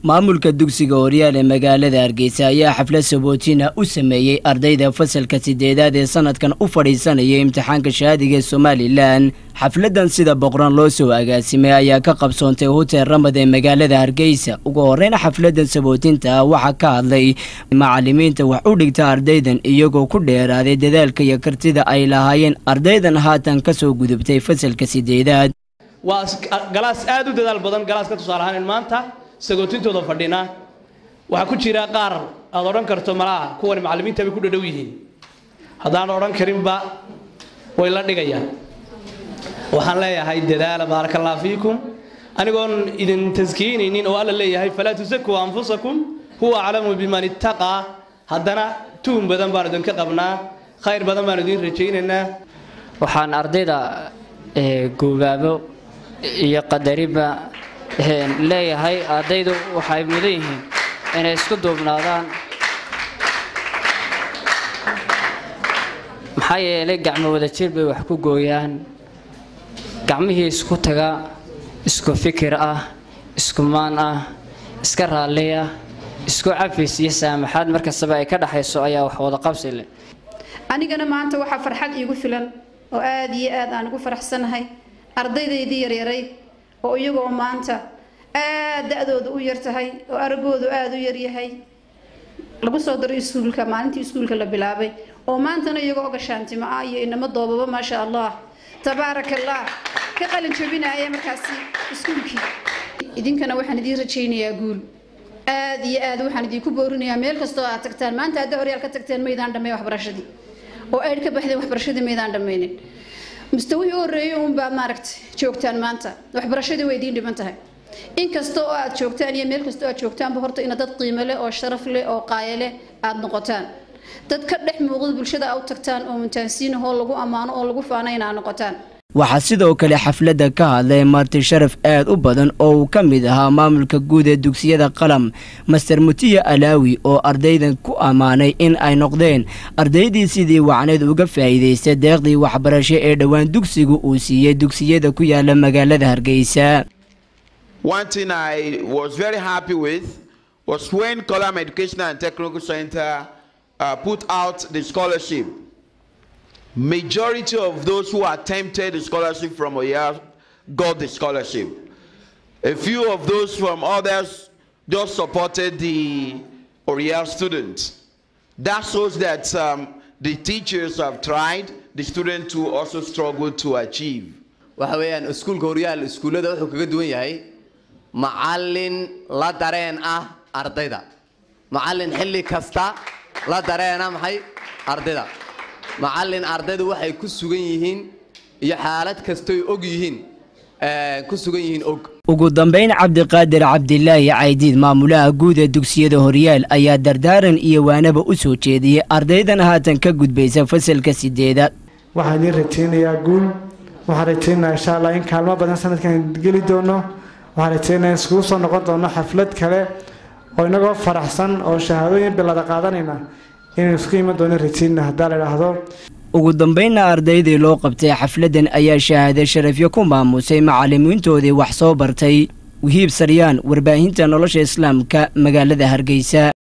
maamulka dugsiga horyaal ee magaalada hargeysa ayaa xaflad sabootina u sameeyey ardayda fasalka sideedaad ee sanadkan u fadhiisanaya imtixaanka shahaadiga ee somalilan xafladan sida boqran loo soo agaasimay ayaa ka qabsoontay hotel ramad ee magaalada hargeysa ugu horreyn xafladan sabootinta waxaa ka hadlay macalimiinta wax u dhigta ardaydan iyagoo ku dheeraaday dadaalka iyo kartida ay lahaayeen ardaydan haatan kasoo gudubtay fasalka sideedaad waa galaas aad u dadaal badan galaaska tusaale ahaan maanta sagootintooda fadhina waxaa ku jira qaar aad odhan karto malaha kuwani macallimiinta bay ku dhadhow yihiin haddaan odhan karinba way la dhigayaan waxaan leeyahay dadaala baaraka allah fiikum anigoon idin taskiinaynin oo alla leeyahay falaa tusakuu anfusakum huwa aclamu biman ittaqaa haddana tuhum badan baan idinka qabnaa khayr badan baan idin rajaynaynaa waxaan ardayda goobaabo iyo qadariba leeyahay ardaydu waxay mudan yihiin inay isku duubnaadaan maxaa yeelay gacmo wada jir bay wax ku gooyaan gacmihii isku taga isku fikir ah isku maan ah iska raalli ah isku cafis iyo saamaxaad markastaba ay ka dhaxayso ayaa wax wada qabsi leh anigana maanta waxaa farxad iigu filan oo aada iyo aad aan ugu faraxsanahay ardaydaydii yaryarayd oo iyagoo maanta aad da-dooda u yar tahay oo aragoodu aada u yaryahay lagu soo daray iskuulka maalintii iskuulka la bilaabay oo maantana iyagoo gashaantimo ah iyo inamo doobaba maasha allah tabaaraka allah ka qalin jabinaya markaasi iskuulkii idinkana waxaan idiin rajaynayaa guul aada iyo aad waxaan idinku boorinayaa meel kastoo aad tagtaan maanta hadda horyaal ka tagteen maydaan dhammayn waxbarashadii oo aydh ka baxdeen waxbarashadii maydaan dhammaynin mustawihii u horreeyay uunbaad maaragtay joogtaan maanta waxbarashadii way idiin dhiban tahay inkasta oo aad joogtaan iyo meel kasta oo aad joogtaanba horta ina dad qiimo leh oo sharaf leh oo qaayo leh aada noqotaan dad ka dhex muuqda bulshada aad u tagtaan oo muntaansiinahoo lagu ammaano oo lagu faana inaa noqotaan waxaa sidoo kale xafladda ka hadlay marti sharaf aad u badan oo uu ka mid ahaa maamulka guud ee dugsiyada qalam master mutiya alaawi oo ardaydan ku ammaanay in ay noqdeen ardaydii sidii wacneed uga faa'iidaystay deeqdii waxbarasho ee dhowaan dugsigu uu siiyey dugsiyada ku yaala magaalada hargeysa One thing I was very happy with was when Column Educational and Technical Center uh, put out the scholarship majority of those who attempted the scholarship from Oya got the scholarship. A few of those from others just supported the Oriel students. That shows that um, the teachers have tried, the students to also struggle to achieve. waxa weeyaan iskuulka horyaal iskuullada wuxuu kaga duwan yahay macallin la dareen ah ardayda macallin xilli kasta la dareena maxay ardayda macallin ardaydu waxay ku sugan yihiin iyo xaalad kastoy og yihiin ku sugan yihiin og ugu dambayn cabdiqaadir cabdilaahi caydiid maamulaha guud ee dugsiyada horyaal ayaa dardaaran iyo waanaba u soo jeediyey ardaydan haatan ka gudbaysa fasalka sideedaad waxaan idiin rajaynayaa guul waxaan rajaynayaa insha allah in kaalmo badan sanadkan geli doono waxaan rajaynayaa iskugu soo noqon doono xaflad kale oo inagoo faraxsan oo shahaadooyin bilada qaadanayna inaynu isku iman doono rajayna haddaa la idhaahdo ugu dambaynna ardaydii loo qabtay xafladdan ayaa shahaade sharafyo ku maamusay macallimiintoodii wax soo bartay wihiib saryaan warbaahinta nolosha islaamka magaalada hargeysa